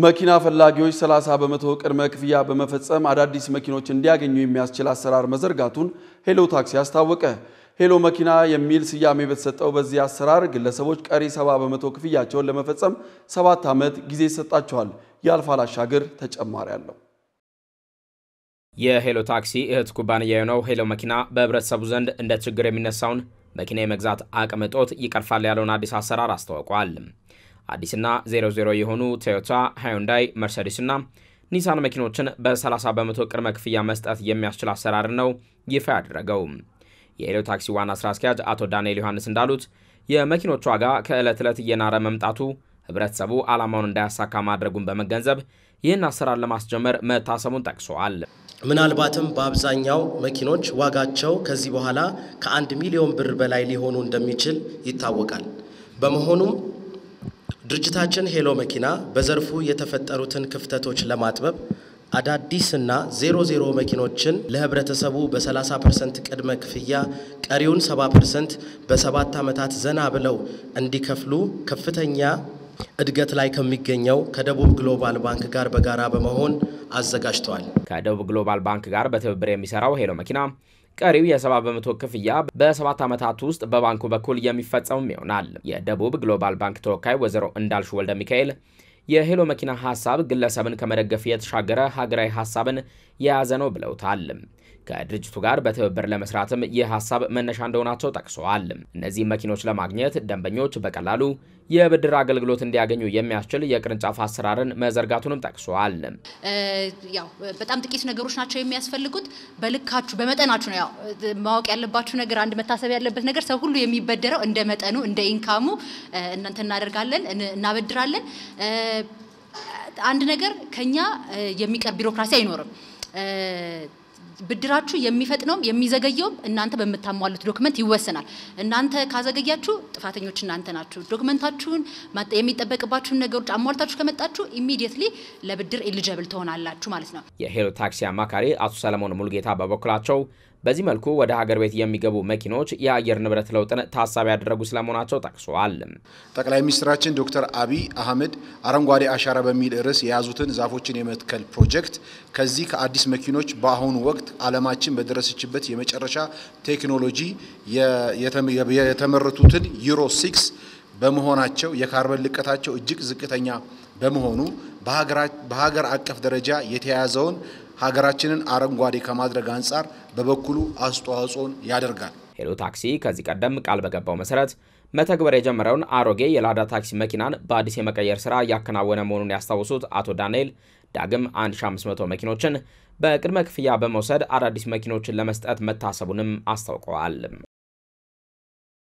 መኪና ፈላጊዎች 30 በመቶ ቅድመ ክፍያ በመፈጸም አዳዲስ መኪኖች እንዲያገኙ የሚያስችል አሰራር መዘርጋቱን ሄሎ ታክሲ አስታወቀ። ሄሎ መኪና የሚል ስያሜ በተሰጠው በዚህ አሰራር ግለሰቦች ቀሪ 70 በመቶ ክፍያቸውን ለመፈጸም ሰባት ዓመት ጊዜ ይሰጣቸዋል። የአልፋል አሻግር ተጨማሪ አለው። የሄሎ ታክሲ እህት ኩባንያ የሆነው ሄሎ መኪና በህብረተሰቡ ዘንድ እንደ ችግር የሚነሳውን መኪና የመግዛት አቅም እጦት ይቀርፋል ያለውን አዲስ አሰራር አስታውቋል። አዲስና 00 የሆኑ ቶዮታ፣ ሃዩንዳይ፣ መርሴዲስ እና ኒሳን መኪኖችን በ30 በመቶ ቅድመ ክፍያ መስጠት የሚያስችል አሰራር ነው ይፋ ያደረገው። የሄሎ ታክሲ ዋና ስራ አስኪያጅ አቶ ዳንኤል ዮሐንስ እንዳሉት የመኪኖች ዋጋ ከዕለት ዕለት እየናረ መምጣቱ ህብረተሰቡ ዓላማውን እንዳያሳካ ማድረጉን በመገንዘብ ይህን አሰራር ለማስጀመር መታሰቡን ጠቅሰዋል። ምናልባትም በአብዛኛው መኪኖች ዋጋቸው ከዚህ በኋላ ከአንድ ሚሊዮን ብር በላይ ሊሆኑ እንደሚችል ይታወቃል። በመሆኑም ድርጅታችን ሄሎ መኪና በዘርፉ የተፈጠሩትን ክፍተቶች ለማጥበብ አዳዲስና ዜሮ ዜሮ መኪኖችን ለህብረተሰቡ በ30 ፐርሰንት ቅድመ ክፍያ ቀሪውን 70 ፐርሰንት በሰባት ዓመታት ዘና ብለው እንዲከፍሉ ከፍተኛ እድገት ላይ ከሚገኘው ከደቡብ ግሎባል ባንክ ጋር በጋራ በመሆን አዘጋጅተዋል። ከደቡብ ግሎባል ባንክ ጋር በትብብር የሚሰራው ሄሎ መኪና ቀሪው የ70 በመቶ ክፍያ በሰባት ዓመታት ውስጥ በባንኩ በኩል የሚፈጸምም ይሆናል። የደቡብ ግሎባል ባንክ ተወካይ ወይዘሮ እንዳልሹ ወልደ ሚካኤል የሄሎ መኪና ሀሳብ ግለሰብን ከመደገፍ የተሻገረ ሀገራዊ ሀሳብን የያዘ ነው ብለውታል። ከድርጅቱ ጋር በትብብር ለመስራትም ይህ ሀሳብ መነሻ እንደሆናቸው ጠቅሰዋል። እነዚህ መኪኖች ለማግኘት ደንበኞች በቀላሉ የብድር አገልግሎት እንዲያገኙ የሚያስችል የቅርንጫፍ አሰራርን መዘርጋቱንም ጠቅሰዋል። ያው በጣም ጥቂት ነገሮች ናቸው የሚያስፈልጉት። በልካችሁ በመጠናችሁ ነው። ያው ማወቅ ያለባችሁ ነገር አንድ መታሰብ ያለበት ነገር ሰው ሁሉ የሚበደረው እንደ መጠኑ እንደ ኢንካሙ እናንተ እናደርጋለን እናበድራለን። አንድ ነገር ከኛ የሚቀር ቢሮክራሲ አይኖርም። ብድራችሁ የሚፈጥነውም የሚዘገየውም እናንተ በምታሟሉት ዶክመንት ይወሰናል። እናንተ ካዘገያችሁ ጥፋተኞች እናንተ ናችሁ። ዶክመንታችሁን የሚጠበቅባችሁን ነገሮች አሟልታችሁ ከመጣችሁ ኢሚዲየትሊ ለብድር ኤሊጀብል ትሆናላችሁ ማለት ነው። የሄሎ ታክሲ አማካሪ አቶ ሰለሞን ሙልጌታ በበኩላቸው በዚህ መልኩ ወደ ሀገር ቤት የሚገቡ መኪኖች የአየር ንብረት ለውጥን ታሳቢ ያደረጉ ስለመሆናቸው ጠቅሰዋል። ጠቅላይ ሚኒስትራችን ዶክተር አብይ አህመድ አረንጓዴ አሻራ በሚል ርዕስ የያዙትን ዛፎችን የመትከል ፕሮጀክት ከዚህ ከአዲስ መኪኖች በአሁኑ ወቅት ዓለማችን በደረሰችበት የመጨረሻ ቴክኖሎጂ የተመረቱትን ዩሮ ሲክስ በመሆናቸው የካርበን ልቀታቸው እጅግ ዝቅተኛ በመሆኑ በሀገር አቀፍ ደረጃ የተያያዘውን ሀገራችንን አረንጓዴ ከማድረግ አንጻር በበኩሉ አስተዋጽኦን ያደርጋል። ሄሎ ታክሲ ከዚህ ቀደም ቃል በገባው መሰረት መተግበር የጀመረውን አሮጌ የላዳ ታክሲ መኪናን በአዲስ የመቀየር ስራ እያከናወነ መሆኑን ያስታውሱት አቶ ዳንኤል ዳግም 1500 መኪኖችን በቅድመ ክፍያ በመውሰድ አዳዲስ መኪኖችን ለመስጠት መታሰቡንም አስታውቀዋል።